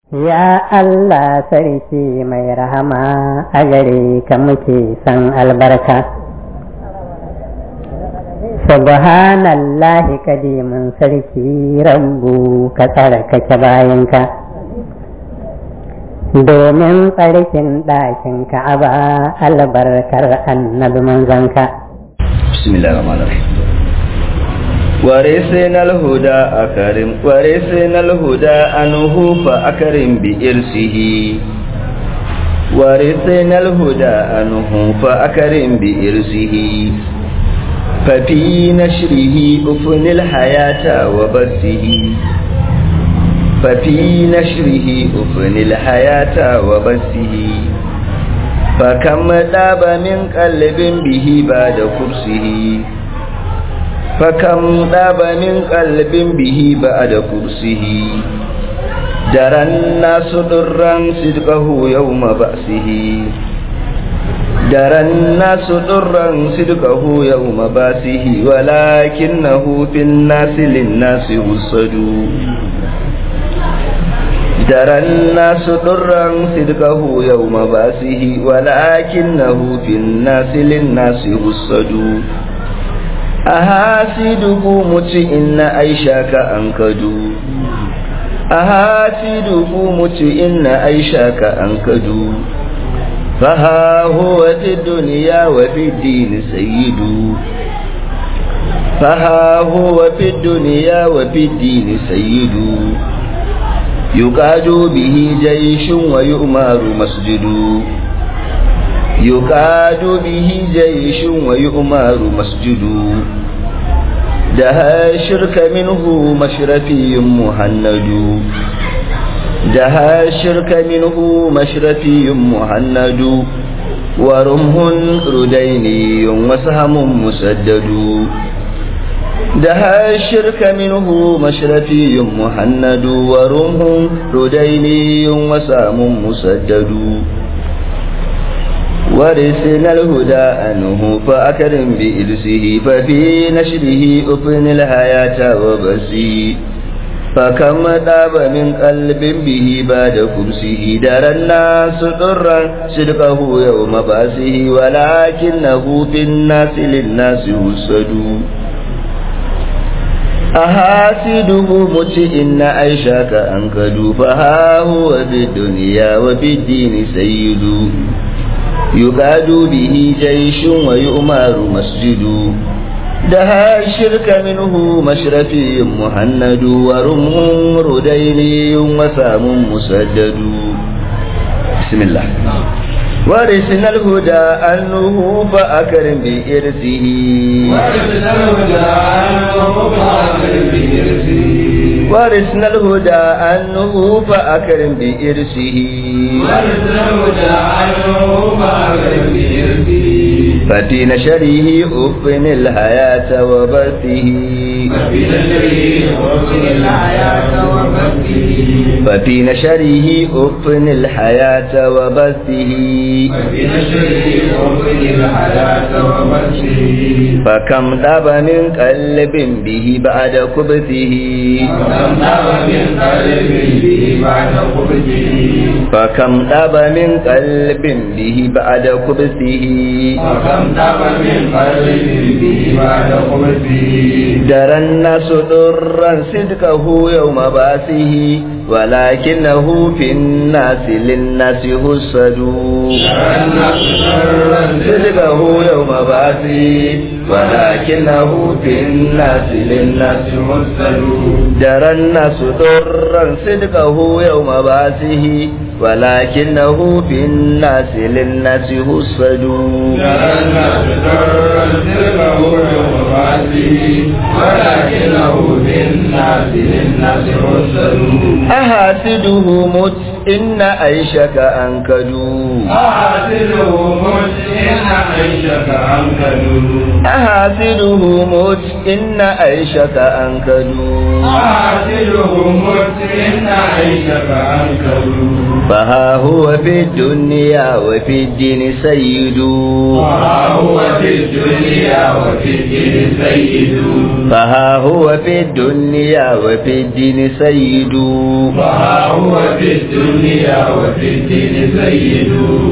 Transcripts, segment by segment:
Ya Allah sarki mai rahama a gare ka muke san albarka. Subhanallahi kadimin sarki rabbu ka tsarkake bayanka. Domin tsarkin ɗakin ka'aba albarkar annabi manzanka. Bismillahirrahmanirrahim. ورثنا الهدى أكرم ورثنا الهدى أنه فأكرم بإرسه ورثنا الهدى أنه فأكرم بإرسه ففي نشره أفن الحياة وبثه ففي نشره أفن الحياة وبثه فكم تاب من قلب به بعد كرسه فكم طاب من قلب به بعد كرسه جرى الناس ضرا صدقه يوم بأسه جرى الناس ضرا صدقه يوم بأسه ولكنه في الناس للناس وصد جرى الناس ضرا صدقه يوم بأسه ولكنه في الناس للناس وصد ahasiduhu muci inna aisha ka an kadu ahasiduhu muci inna aisha ka an kadu faha huwa fi dunya wa fi din sayyidu faha huwa fi dunya wa fi din sayyidu yuqadu bihi jayshun wa yu'maru masjidu يقاد به جيش ويؤمر مسجد دها الشرك منه مشرفي مهند دها الشرك منه مشرفي مهند ورمه رديني وسهم مسدد دها الشرك منه مشرفي مهند ورمه رديني وسهم مسدد ورثنا الهدى أنه فأكرم بإرسه ففي نشره أفن الحياة وبسي فكم تاب من قلب به بعد كرسه دار الناس ضرا صدقه يوم باسه ولكنه في الناس للناس وسد أحاسده مت إن عيشك أنكد فها هو في الدنيا وفي الدين سيد يقاد به جيش ويؤمر مسجد دها الشرك منه مشرفي مهند ورمه رديني وسام مسدد بسم الله ورثنا الهدى أنه فأكرم بإرسه ورثنا الهدى أنه فأكرم بإرسه ورثنا الهدى أنه فأكرم بإرسه ورثنا الهدى أنه فأكرم بإرسه ففي نشره أفن الحياة وبثه ففي نشره حسن الحياة وبثه ففي نشره أفن الحياة وبثه ففي نشره حسن الحياة وبثه فكم طاب من قلب به بعد كبثه وكم تاب من قلب به بعد قبته فكم طاب من قلب به بعد كبثه وكم تاب من قلب به بعد قبته درى الناس ضرا صدقه يوم باسه ولكنه في الناس للناس هسد صدقه يوم باسه ولكنه في الناس للناس مرسل درى الناس ضرا صدقه يوم باسه ولكنه في الناس للناس هسد ولكنه بالناس للناس مرسل أحاسده مت إن عيشك أنكدوا أحسده مسلم عيشك أنكدوا أحاسده مت إن عيشك أنكدوا أحسده مسلم عيشك أنكدوا فها هو في الدنيا وفي الدين سيد وهو في الدنيا وفي الدين سيد فها هو في الدنيا وفي الدين سيد فها هو في الدنيا وفي الدين سيد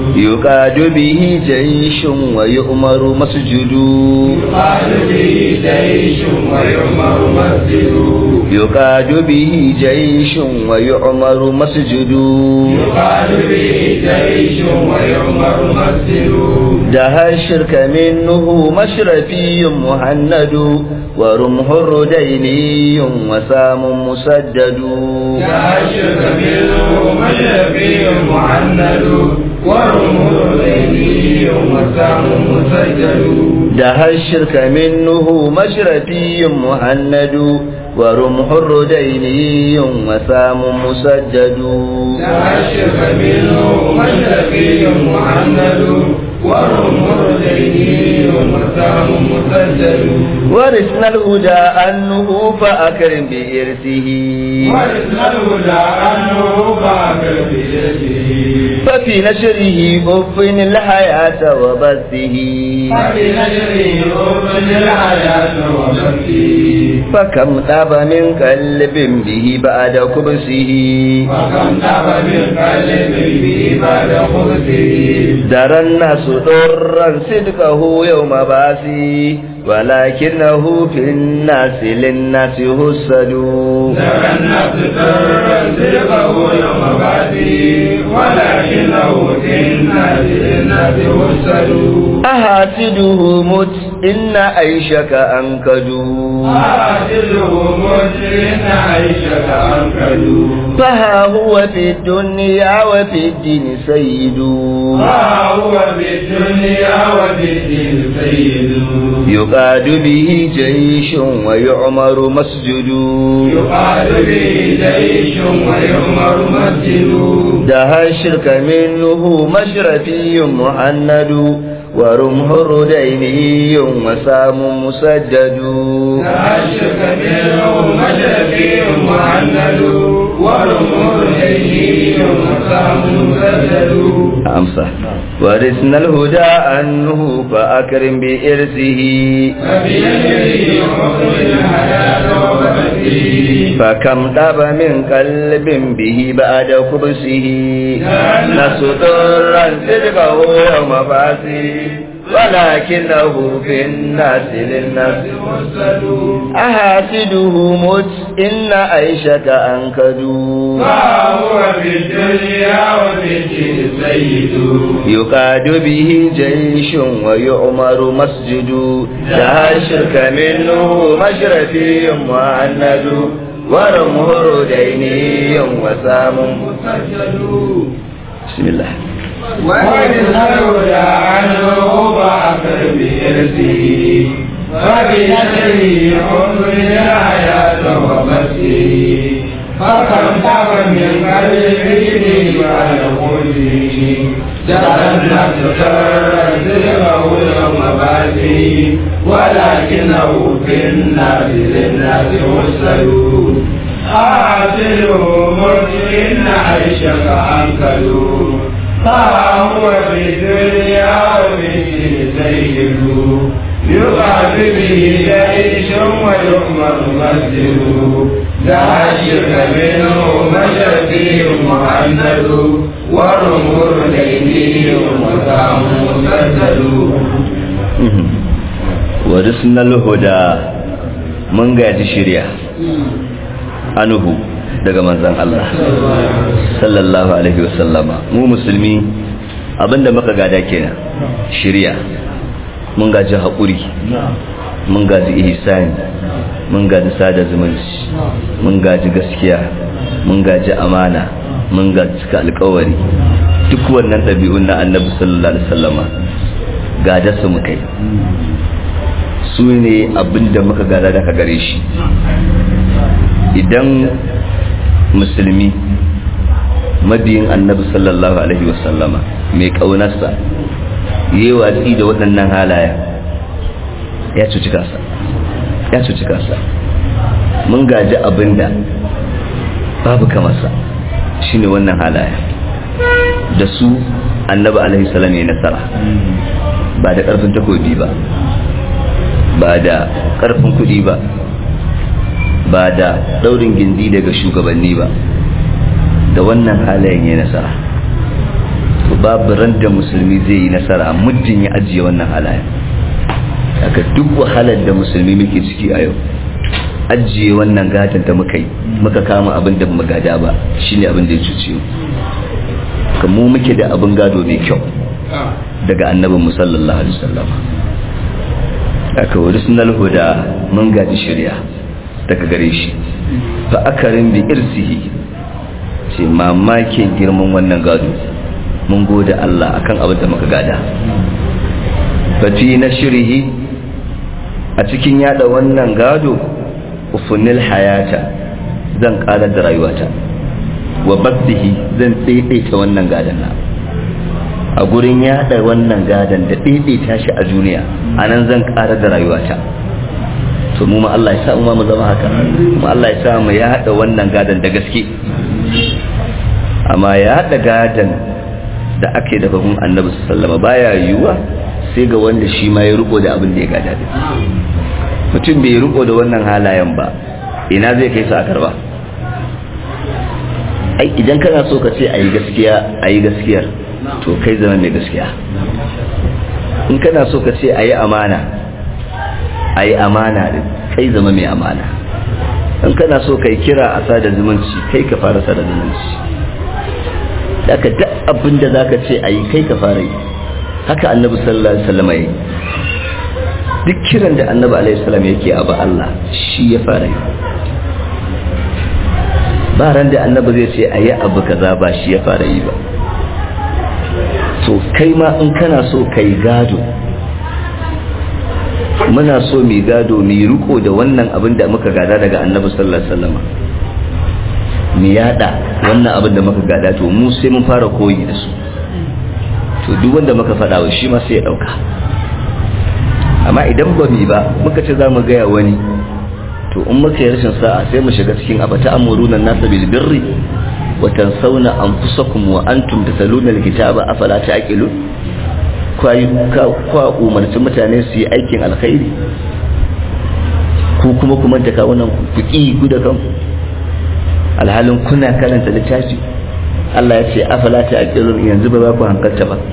يقاد به جيش ويؤمر مسجد يقال به جيش ويؤمر مسجد يقاد به جيش ويؤمر مسجد يقال به جيش ويؤمر مسجد دها الشرك منه مشرفي مهند ورمح الرديني وسام مسدد كاشف منه مشرفي معند ورمه ليلي وسام مسجد دها الشرك منه مشرفي مهند ورمح الرديني وسام مسدد كاشف منه مشرفي معند ورمه ليلي وسام مسجد ورثنا الهدى أنه فأكرم بإرثه ورثنا الهدى أنه باكر بيده ففي نشره أف الحياة وبثه ففي نجره أذن الحياة وبثه فكم طاب من قلب به بعد كبسه وكم تاب من قلب به بعد خبثه درى الناس ضرا صدقه يوم باسي ولكنه في الناس للناس هسدوا ترى الناس ترى صدقه يوم بعده ولكنه في الناس للناس وسلوا أحاسده مت إن عيشك أنكدوا آجله مسلم عيشك أنكدوا فها هو في الدنيا وفي الدين سيد فهو بالدنيا وبالدين سيد يقاد به جيش ويعمر مسجد يقال به جيش ويؤمر مسجد دها الشرك منه مشرفي مهند ورمح الرديني وسام مسجد تعشق منه مشرفي معند ورمر ليلي وسام مسجد أمسح ورثنا الهدى عنه فأكرم بإرثه فبيده حكم الحياة وبثه فكم طاب من قلب به بعد خبسه نسطرا صدقه يوم باسي ولكنه في الناس للناس أحاسده مت إن عيشك أنكدوا فهو في الدنيا وفي الدين سيد يقاد به جيش ويؤمر مسجد لها الشرك منه مشرفي مهند ورمه ديني وسام مسجد بسم الله وإنه عنه فأكر بإرثه فبنشره عمر الحياة وبثه فكم تاب من قلبه بعد قلبه جرى النفس ترزقه يوم بعده ولكنه في الناس للناس مرسل آتله مرجع عيشك أنكلوا فهو في الدنيا وبه سيد يقال به جيش ويؤمر مسجد لا شرك منه مشرفي مهند ورمر ليلي وسام مسجد ورثنا الهدى mun gaji shirya anuhu daga manzan Allah sallallahu alaihi wasallama mu musulmi abinda muka gada kenan shirya mun gaji haƙuri mun gaji ihsani mun gaji sada zumunci mun gaji gaskiya mun gaji amana mun gaji cika alƙawari duk wannan ɗabi'un na annabi sallallahu alaihi wasallama gada su muka yi su ne abinda muka gada daga gare shi idan musulmi mabiyin annabi sallallahu alaihi wasallama mai kaunarsa yi watsi da waɗannan halaya ya cuci kasa ya cuci kasa mun gaji abinda babu kamarsa shine wannan halaya da su annabi alaihi salam ya nasara ba da ƙarfin takobi ba ba da ƙarfin kuɗi ba ba da ɗaurin gindi daga shugabanni ba da wannan halayen ya nasara to babu ran da musulmi zai yi nasara muddin ya ajiye wannan halayen haka duk wahalar da musulmi muke ciki a yau ajiye wannan gatan da muka yi muka kama abin da mu gada ba shine abin da ya cuce mu mu muke da abin gado mai kyau daga annabin mu sallallahu alaihi wasallam aka wuri sunnal huda mun gaji shirya daga gare shi fa akarin bi irsihi ce mamakin girman wannan gado mun gode Allah akan abin da muka gada fa fi nashrihi a cikin yada wannan gado ufunil hayata zan karar da rayuwata wa babdihi zan daidaita wannan gadon na a gurin yada wannan gadon da daidaita shi a duniya a nan zan karar da rayuwata to mu ma Allah ya sa mu mu zama haka kuma Allah ya sa mu yada wannan gadon da gaske amma yada gadon da ake da babun annabi sallama baya yiwuwa sai ga wanda shi ma ya riko da abin da ya gada da mutum bai riko da wannan halayen ba ina zai kai su a karba ai idan kana so ka ce ayi gaskiya ayi gaskiyar to kai zama mai gaskiya in kana so ka ce ayi amana ayi amana din kai zama mai amana in kana so kai kira a sada zumunci kai ka fara sada zumunci daga duk abin da zaka ce ayi kai ka fara yi haka annabi sallallahu alaihi wasallam yayi duk kiran da annabi alaihi salam yake a ba Allah shi ya fara yi ba ran da annabi zai ce ayi abu kaza ba shi ya fara yi ba to kai ma in kana so kai gado muna so mai gado mai riko da wannan abin da muka gada daga annabi sallallahu alaihi wasallam mu yada wannan abin da muka gada to mu sai mun fara koyi da su to duk wanda muka faɗa wa shi ma sai ya ɗauka amma idan ba mu ba muka ce za mu gaya wani to in muka yi rashin sa'a sai mu shiga cikin abata amuruna nasa bil birri wa tansawna anfusakum wa antum tasaluna alkitaba afala ta'qilun kwayi kwa umarci mutane su yi aikin alkhairi ku kuma kuma da kawunan ku ki ku da kanku alhalin kuna karanta littafi Allah ya ce afala ta'qilun yanzu ba za ku hankalta ba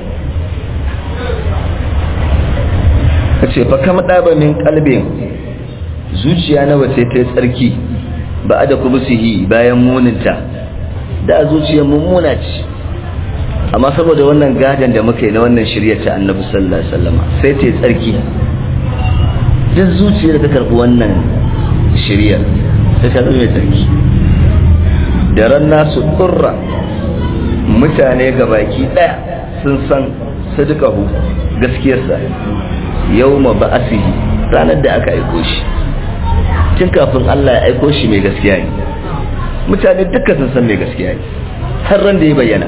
kace fa kam daba min qalbin zuciya nawa ce ta tsarki ba da kubusihi bayan muninta da zuciyar mummuna ce amma saboda wannan gadan da muka yi na wannan shirya ta annabi sallallahu alaihi wasallam sai ta tsarki duk zuciyar ta karbi wannan shirya ta karbi mai tsarki da ran nasu turra mutane gabaki daya sun san sadaqahu gaskiyarsa yawma ba'asihi ranar da aka aiko shi tun kafin Allah ya aiko shi mai gaskiya ne mutane duka sun san mai gaskiya ne har ran da ya bayyana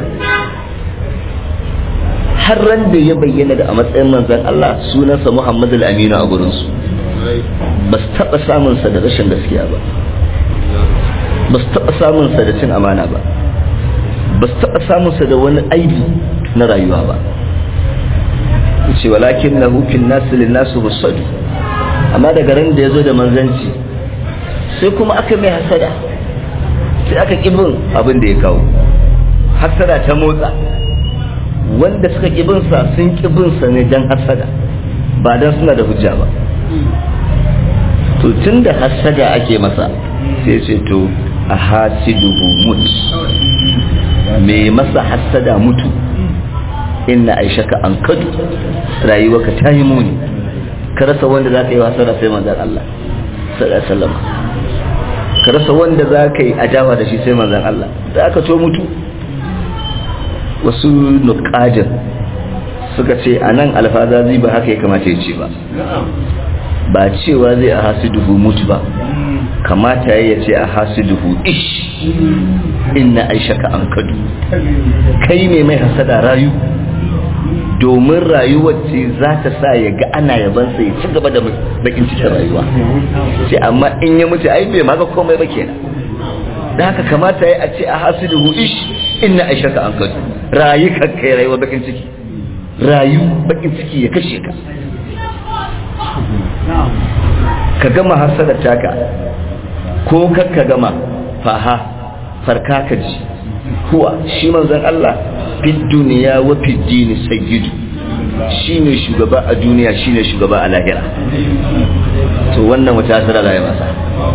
har ran da ya bayyana da a matsayin manzan Allah sunansa Muhammadu al-Aminu a gurinsu ba su taɓa samunsa da rashin gaskiya ba ba su taɓa samunsa da cin amana ba ba su taɓa samunsa da wani aibi na rayuwa ba ce walakin na hufin nasu nasu husadu amma daga ran da ya zo da manzanci sai kuma aka mai hasada sai aka ƙibin abin da ya kawo hasada ta motsa wanda suka ƙibinsa sun ƙibinsa ne don hasada ba don suna da hujja ba to tun da hasada ake masa sai ce to a hasiduhu mut mai masa hasada mutu inna aishaka an kadu rayuwarka ta yi muni ka rasa wanda za ka yi hasada sai manzan Allah sallallahu ka rasa wanda za ka yi ajawa da shi sai manzan Allah da aka to mutu wasu nukajin suka ce a nan alfazazi ba haka ya kamata ya ce ba ba cewa zai a hasiduhu mutu ba kamata ya ce a hasiduhu ish inna aishaka an kadu kai ne mai hasada rayu domin rayuwar ce za ta sa ya ga ana yabansa ya ci gaba da bakin cikin rayuwa ce amma in ya mutu ai bai maka komai ba kenan da haka kamata ya a ce a hasiduhu ish inna aishaka an kadu rayu kakkai rayuwa bakin ciki rayu bakin ciki ya kashe ka ka gama hasadar taka ko kar ka gama faha farka ka ji huwa shi manzon Allah fid duniya wa fid dini sayyidu shine shugaba a duniya shine shugaba a lahira to wannan wata hasara da ya masa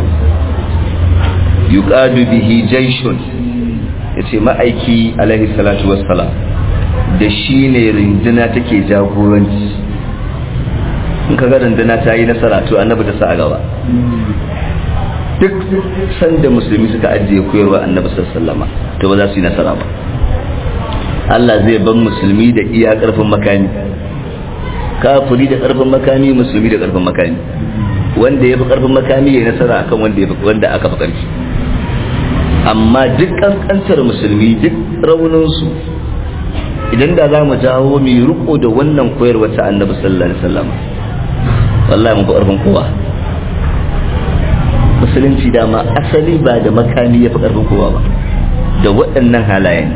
yuqadu bihi jayshun yace ma'aiki alaihi salatu wassalam da shi ne rinduna take jagoranci in ka ga rinduna ta yi nasara to annabi ta sa a gaba duk sanda musulmi suka ajiye koyarwa annabi sallama to ba za su yi nasara ba Allah zai ban musulmi da iya karfin makami kafiri da karfin makami musulmi da karfin makami wanda ya fi karfin makami ya nasara akan wanda ya wanda aka fi karfi amma duk kankantar musulmi duk rauninsu idan da za mu jawo mai riko da wannan koyarwa ta annabi sallallahu alaihi wasallam wallahi mun fi karfin kowa musulunci dama asali ba da makami ya fi karfin kowa ba da waɗannan halayen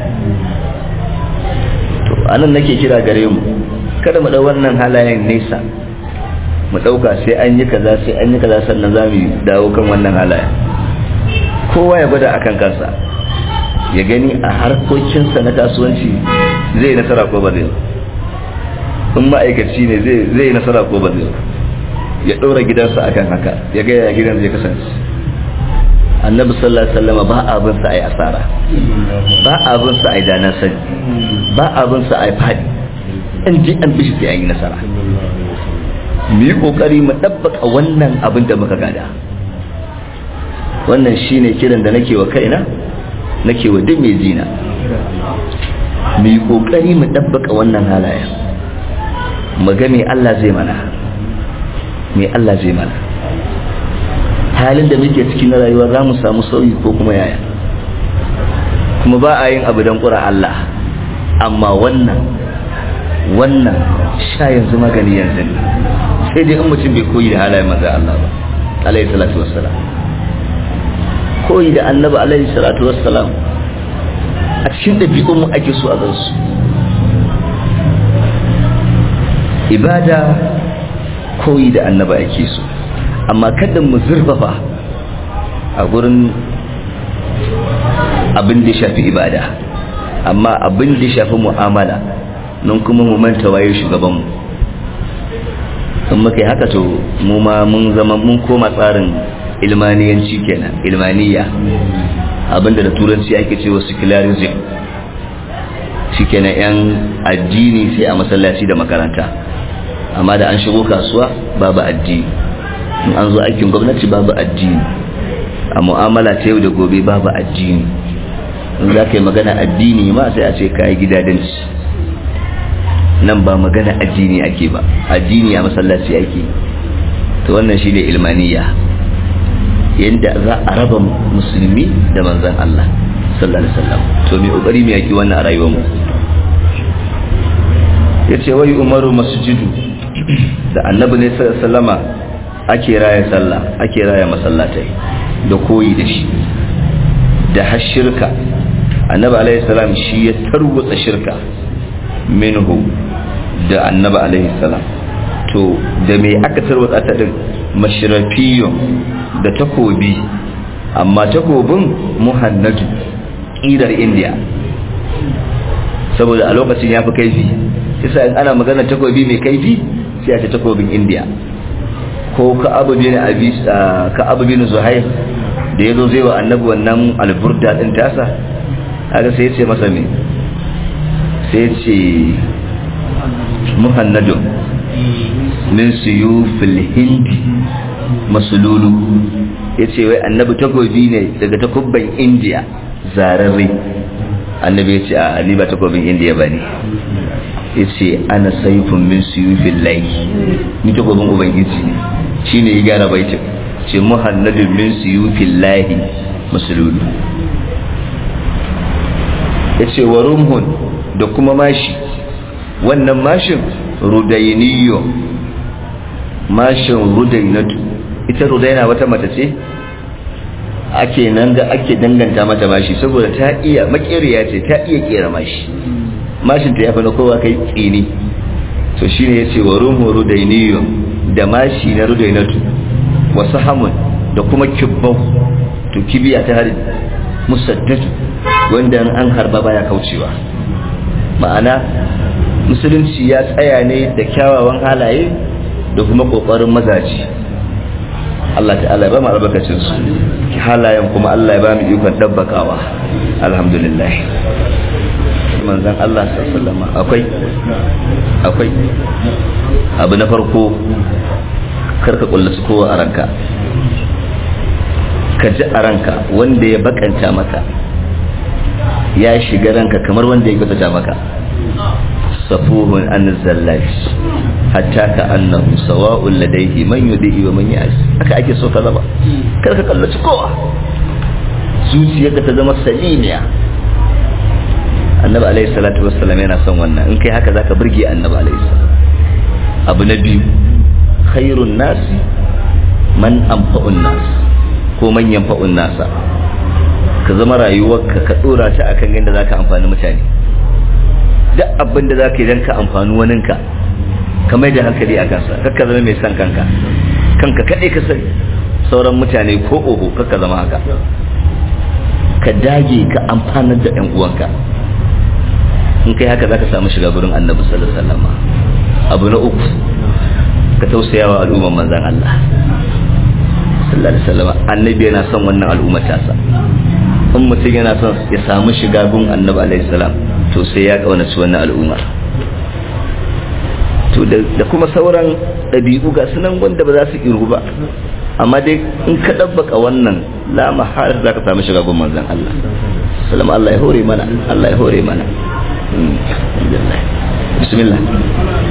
to anan nake kira gare mu kada mu ɗau wannan halayen nesa mu ɗauka sai an yi kaza sai an yi kaza sannan za mu dawo kan wannan halayen kowa ya gwada akan kansa ya gani a harkokinsa na kasuwanci zai nasara ko ba zai in ma'aikaci ne zai yi nasara ko ba zai ya ɗora gidansa akan haka ya gaya gidan zai kasance annabi sallallahu alaihi wasallam ba abin sa ai asara ba abin sa ai dana sani ba abin sa ai fadi in ji an bishi sai an yi nasara mu yi kokari mu dabbaka wannan abin da muka gada wannan shine kiran da nake wa kaina nake wa duk mai jina mu yi kokari mu dabbaka wannan halayen mu ga me Allah zai mana me Allah zai mana halin da muke ciki na rayuwa za mu samu sauyi ko kuma yaya kuma ba a yin abu don ƙura Allah amma wannan wannan sha yanzu magani yanzu ne sai dai in mutum bai koyi da halayen maza Allah ba alayhi salatu wassalam koyi da annabi alayhi salatu wassalam a cikin ɗabi'un mu ake so a gansu ibada koyi da annaba ake so amma kada mu zurfafa a gurin abin da shafi ibada amma abin da shafi mu'amala nan kuma mu manta waye shugabanmu in muka yi haka to mu ma mun zama mun koma tsarin ilmaniyanci kenan ilmaniya abinda da turanci ake cewa secularism shi kenan yan addini sai a masallaci da makaranta amma da an shigo kasuwa babu addini in an zo aikin gwamnati babu addini a mu'amala ta yau da gobe babu addini in za ka yi magana addini ma sai a ce ka yi gidadanci nan ba magana addini ake ba addini a masallaci ake to wannan shi ne ilmaniya yadda za a raba musulmi da manzan Allah sallallahu alaihi wasallam to mai kokari mai yaki wannan a rayuwar mu yace wai umaru masjidu da annabi ne sallama ake raya sallah ake raya masallatai da koyi da shi da har shirka annabi alaihi salam shi ya tarwatsa shirka minhu da annabi alaihi salam to da me aka tarwatsa ta din mashrafiyun da takobi amma takobin muhannadu ƙirar indiya saboda a lokacin ya fi kaifi isa in ana magana takobi mai kaifi sai a ce takobin indiya ko ka'abu bin abi ka'abu bin zuhair da yazo zai wa annabi wannan alburda din tasa kaga sai ya ce masa me sai ya ce muhannadun min suyufil hindi masululu yace wai annabi takobi ne daga takubban indiya zararre annabi yace a ni ba takobin indiya bane yace ana saifun min suyufil lahi ni takobin ubangiji ne shine ya gyara baitin ce muhannadun min suyufil lahi masululu yace wa rumhun da kuma mashi wannan mashin rudainiyo mashin rudainatu ita rudaina wata mata ce ake nan ga ake danganta mata mashi saboda ta iya makeriya ce ta iya kera mashi mashin ta yafi na kowa kai tsini to shine yace wa ruhu rudainiyo da mashi na rudainatu wasu hamun da kuma kibbau to kibiya ta hari musaddatu wanda an harba baya kaucewa ma'ana musulunci ya tsaya ne da kyawawan halaye da kuma kokarin mazaji Allah ta'ala ya ba mu albarkacin su halayen kuma Allah ya ba mu ikon dabbakawa alhamdulillah manzon Allah sallallahu alaihi akwai akwai abu na farko karka kullasu kowa a ranka ka ji a ranka wanda ya bakanta maka ya shiga ranka kamar wanda ya kwatata maka safuhun an zallaj hatta ka annahu sawa'un ladaihi man yudi wa man yas haka ake so ka zama kar ka kallaci kowa zuciyarka ta zama salimiya annabi alaihi salatu wassalam yana son wannan in kai haka zaka burge annabi alaihi salam abu na biyu khairun nasi man anfa'un nas ko man yanfa'un nasa ka zama rayuwarka ka dora ta akan yadda zaka amfani mutane duk abin da zaka yi dan ka amfani waninka ka mai da hankali a kansa kakka zama mai son kanka kanka kaɗai ka sani sauran mutane ko oho kakka zama haka ka dage ka amfanar da yan uwanka in kai haka zaka samu shiga gurin annabi sallallahu alaihi wasallam abu na uku ka tausaya wa al'umman manzan Allah sallallahu alaihi wasallam annabi yana son wannan al'ummar tasa in mutum yana son ya samu shiga gun annabi alaihi salam to sai ya kaunaci wannan al'ummar to da kuma sauran ɗabi'u ga sunan wanda ba za su iru ba amma dai in ka ɗabbaka wannan la mahar za ka samu shiga gun manzan Allah sallallahu Allah ya hore mana Allah ya hore mana bismillah